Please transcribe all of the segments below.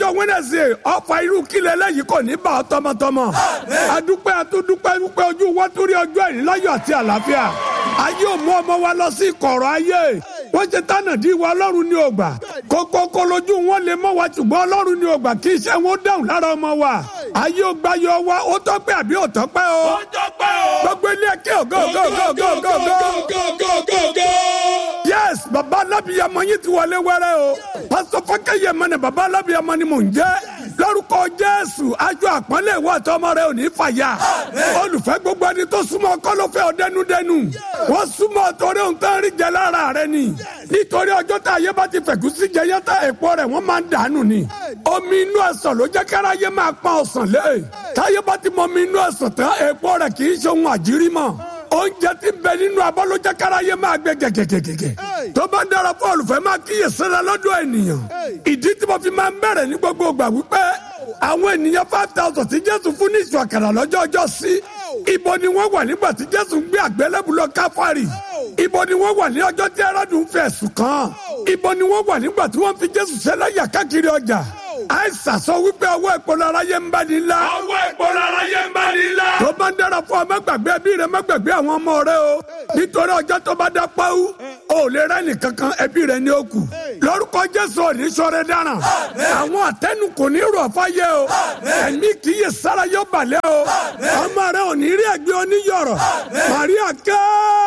ọjọ́ Wednesday ọ̀fà irú kílẹ̀ lẹ́yìn kò ní bá ọ tọmọtọmọ adúpẹ́ atúndúpẹ́ dúpẹ́ ojú wọn torí ọjọ́ ìní láyọ̀ àti àlàáfíà ayé ò mú ọmọ wa lọ sí ìkọ̀rọ̀ ayé wọ́n ṣe tánà dí wa ọlọ́run ní ògbà kókókó lójú wọn lè mọ́ wa ṣùgbọ́n ọlọ́run ní ògbà kì í ṣe wọn dáhùn lára ọmọ wa ayé ò gbá yọ wa ó tọ́pẹ́ àbí ò tọ́pẹ́ o ó tọ́pẹ́ o. gbogbo ilé ẹ̀kẹ́ ògo ògo ògo ògo ògo ògo yes baba alábìyamọ yín ti wọlé wẹrẹ o pásítọ̀ fọkẹyẹ mọnà baba alábìyamọ ni mò ń jẹ́ lórúkọ jésù ajọ àpọ́nlé ìwọ àtọmọ rẹ ò ní fàyà olùfẹ́ gbogbo ẹni tó súnmọ́ kọ́lọ́fẹ́ ọ̀dẹ́nudẹ́nu wọ́n súnmọ́ torí ohun tó ń rí jẹ lára rẹ ni nítorí ọjọ́ tá ayé bá ti fẹ̀kú sí jẹyẹ tá èpo rẹ̀ wọ́n máa ń dànù ni omi inú ẹ̀sán ló jẹ́ kára ayé máa pọ́n ọ̀sán lé táyé bá ti mọ omi inú ẹ̀sán tán èpo rẹ̀ kì í ṣe ohun àjírí mọ́ oúnjẹ tí ń bẹ nínú abọ́ ló jẹ́ kára ayé máa gbé gẹ̀gẹ̀gẹ̀gẹ̀ tó bá ń dára fún olùfẹ́ máa kíyè sára lọ́dọ̀ ènìyàn ìdí tí mo fi máa ń bẹ̀rẹ̀ ní gbogbo ìgbà wípé àwọn ènìyàn five thousand tí jésù fún ní ìṣù àkàrà lọ́jọ́ ọjọ́ sí ibo ni wọ́n wà nígbà tí jésù ń gbé àgbélébù lọ káfárì ibo ni wọ́n wà ní ọjọ́ tí ẹrọ́dún fẹ̀ sùn kàn ibo ni wọ́n wà nígbà tí wọ́n fi jésù ṣẹlẹ́yà káàkiri ọjà àìsàn sọ wípé ọwọ́ ìpolówó aráyé ń bá ní ńlá. ọwọ́ ìpolówó aráyé ń bá ní ńlá. tó bá ń dára fún ọ má gbàgbé ẹbí rẹ má gbàgbé àwọn ọmọ rẹ o nítorí ọjọ́ tó bá dá pàwọ́ o lè rẹ́ nìkankan ẹbí rẹ ní òkú lórúkọ jésù òní sọ̀rọ̀ dáràn àwọn àtẹnu kò ní rọ̀ fáyé o ẹ̀mí kì í yẹ sára yóò balẹ̀ o ọmọ rẹ ò ní rí ẹgbẹ́ oníyọ̀rọ̀ Màríà ká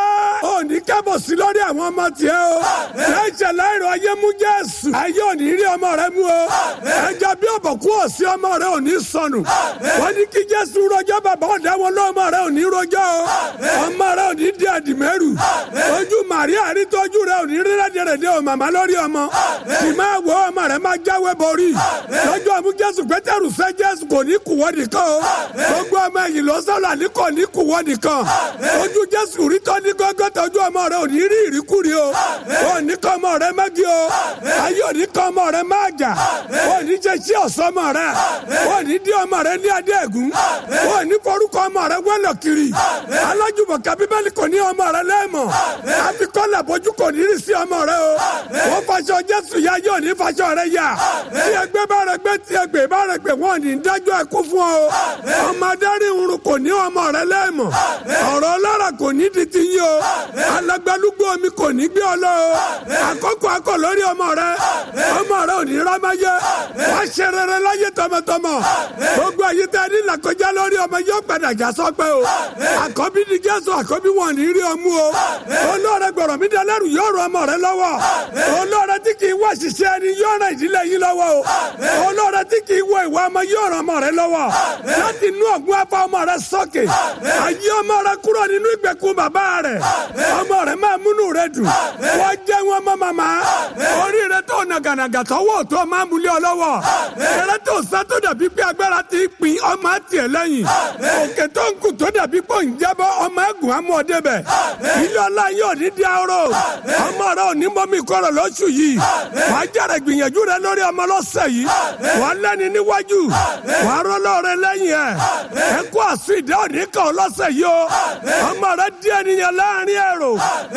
ò ní kábọ̀ sí lórí àwọn ọmọ tiẹ̀ o lẹ́sẹ̀ láìrọ̀ ayé mú jésù ayé ò ní rí ọmọ rẹ mú o ẹja bí ọ̀bọ̀kú ọ̀sí ọmọ rẹ ò ní sọnù wọ́n ní kí jésù rọjọ́ bàbá ọ̀dà wọn lọ́mọ rẹ ò ní rọjọ́ o ọmọ rẹ ò ní di àdìmẹ́rù ojú Màríà rí tọ́jú rẹ ò ní rí rẹ́dẹ̀rẹ̀dẹ̀ o màmá lórí ọmọ sì máa wọ ọmọ rẹ máa jáwé borí lọ́jọ́ àmú jésù pétérù sẹ́ jésù kò ní kùwọ́ nìkan o gbogbo ọmọ ẹ̀yìn ló sọ̀rọ̀ ní kò ní kùwọ́ nìkan ojú jésù rí tọ́ ní gọ́gọ́ tọ́jú ọmọ rẹ ò ní rí ìríkúri o ò ní kọ́ ọmọ rẹ mẹ́gí o ayé ò ní kọ́ ọmọ rẹ máa jà ò ní jẹ́ sí ọ̀sọ́mọ rẹ ò ní dí ọmọ rẹ ní adé ẹ̀gún ò ní forúkọ ọmọ rẹ wẹ́lọ̀ kiri alájùmọ̀ká bíbélì kò ní ọmọ rẹ lẹ́ẹ̀mọ̀ àfikọ́lẹ̀ bójú kò ní rí sí ọmọ rẹ o wọ́n faṣọ jésù ya yóò ní faṣọ rẹ yá tí ẹgbẹ́ bá rẹ gbé tí ẹgbẹ́ bá rẹ gbé wọn ní dájọ́ ẹkú fún ọ ọmọ adarí irun kò ní ọmọ rẹ lẹ́ẹ̀mọ̀ ọ̀rọ̀ ọlọ́rọ̀ kò ní di ti yín o alágbálúgbó omi kò ní gbé ọ lọ o àkókò akọ lórí ọmọ rẹ ọmọ rẹ ò ní rámáyé wọ́n ṣe rere láyé tọmọtọmọ gbogbo èyí tẹ ní làkọjá lórí ọmọ yóò padà já sọpẹ́ o àkọ́bí ni jésù àkọ́bí wọn ní rí ọmú o olóore gbọ̀rọ̀ mi dalẹ́rù yóò rọ ọmọ rẹ lọ́wọ́ olóore tí kì í wá ṣiṣẹ́ ẹni yóò ràn ìdílé yín lọ́wọ́ o olóore tí kì í wọ ìwà ọmọ yóò ràn ọmọ rẹ lọ́wọ́ láti inú ọ̀gbun afa ọmọ rẹ sókè ayé ọmọ rẹ kúrò nínú ìgbèkùn bàbá rẹ ọmọ rẹ máa múnú rẹ dùn wọ́n jẹ́ wọn mọ́ màmá orí rẹ tó nàgànàgà tọwọ́ tó máa múlẹ̀ ọ lọ́wọ́ eré tó sá tó dàbí pé agbára ti pin ọmọ àtiẹ̀ lẹ́yìn òkè tó ń kù tó dàbí pé ń jábọ́ ọmọ ẹ̀gùn amú ọdẹ bẹ̀ ilé ọlá yóò ní di arọ ọmọ rẹ ò ní mọ́mí kọ́rọ̀ lọ́sù yìí wàá jáde gbìyànjú rẹ lórí ọmọ lọ́sẹ̀ yìí wàá lẹ́ni níwájú wàá rọ́lọ́ rẹ lẹ́yìn ẹ̀ ẹ kó àṣù ìdá òní kan lọ́sẹ̀ yìí o ọmọ rẹ di ènìyàn láàrin ẹ̀rọ